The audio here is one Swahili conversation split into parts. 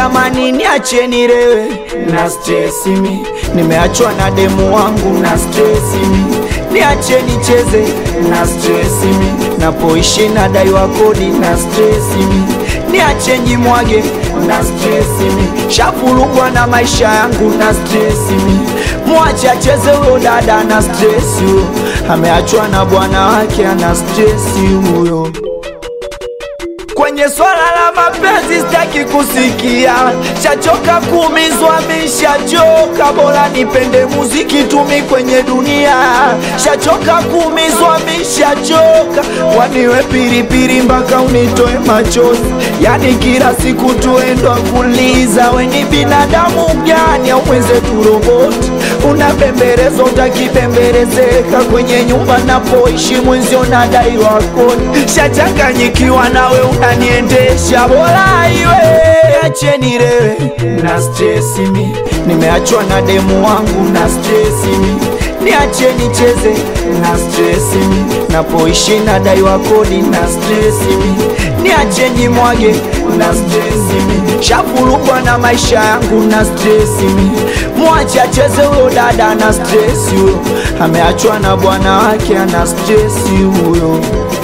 jamani, niacheni lewe na stress mi, nimeachwa na demu wangu na stress mi, niacheni cheze na stress mi, napoishi na daiwa kodi na stress mi, niacheni mwage na stress mi, shafurugwa na maisha yangu na stress mi, mwache acheze huyo dada na stress huyo, ameachwa na bwana wake ana stress huyo kwenye swala la mapenzi sitaki kusikia, shachoka kuumizwa, mishachoka, bora nipende muziki tumi kwenye dunia, shachoka kuumizwa, mishachoka, waniwe pilipili mpaka unitoe machozi, yani kila siku tuendwa kuliza, we ni binadamu gani au mwenzetu roboti? Unabembelezwa utakibembelezeka kwenye nyumba napoishi mwenzio nadaiwa kodi, shachanganyikiwa nawe unaniendesha, bora iwe acheni lewe na stress mi, nimeachwa na demu wangu na stress mi, niacheni cheze na stress mi, napoishi nadaiwa kodi na stress mi, niacheni mwage na stress mi, shafurugwa na maisha yangu na stress mi, mwache acheze huyo dada na stress huyo, ameachwa na bwana wake ana stress huyo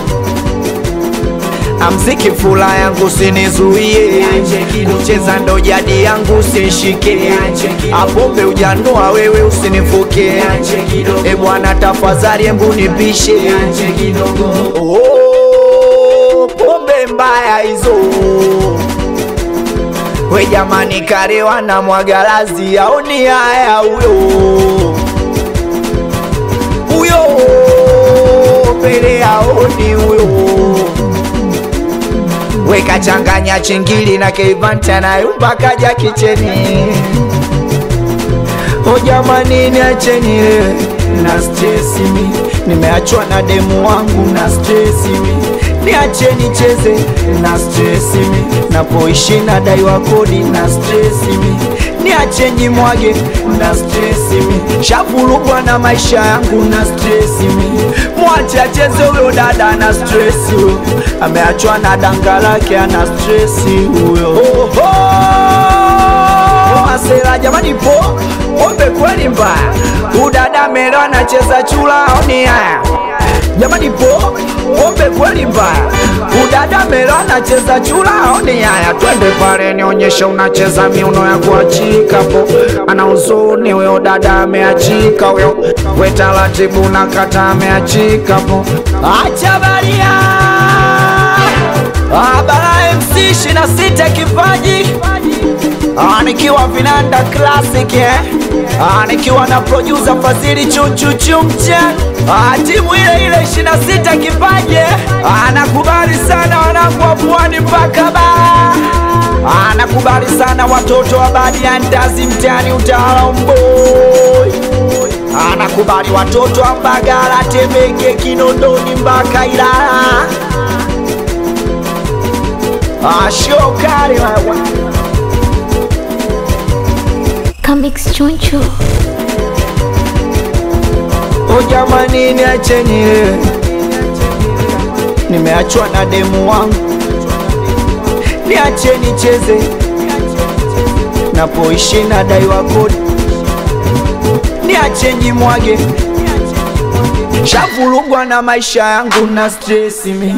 amziki fula yangu sinizuie, kucheza ndo jadi yangu sinshike, apombe ujanua wewe usinifuke, e bwana tafadhali embu nipishe, oh, pombe mbaya hizo we jamani, karewa na mwagalazi aoni haya huyo huyo pele aoni huyo weka changanya chingili na keivanta na yumba kaja kicheni o jamani niacheni lewe na stress mi nimeachwa na demu wangu na stress mi niacheni cheze na stress mi napoishi na daiwa kodi na stress mi niacheni mwage na stress mi shafurugwa na maisha yangu na stress mi mwache acheze huyo dada na stress huyo ameachwa na danga lake ana stress huyo Oho! Masela jamani po pombe kweli mbaya udada melo anacheza chula oni haya jamani po pombe kweli mbaya udada melo anacheza chula oni haya twende pale nionyeshe unacheza miuno ya kuachika po ana huzuni huyo dada ameachika huyo we taratibu na kata ameachika po acha baria Abara MC 26 kipaji Ah, nikiwa vinanda classic eh? Ah, nikiwa na producer Fadhili chunchu chumcha ah, timu ile ile 26 kipaji eh? ah, nakubali sana wanangu wa pwani mpaka ba ah, nakubali sana watoto wa badi ya ndazi mtani utawala mboi ah, nakubali watoto wa Mbagala Temeke Kinondoni mpaka Ilala ah, shokari wewe Comics Choncho. O jamani, niacheni lewe, nimeachwa na demu wangu, niacheni cheze, napoishi na daiwa kodi, niacheni mwage, shavurugwa na maisha yangu na stress mi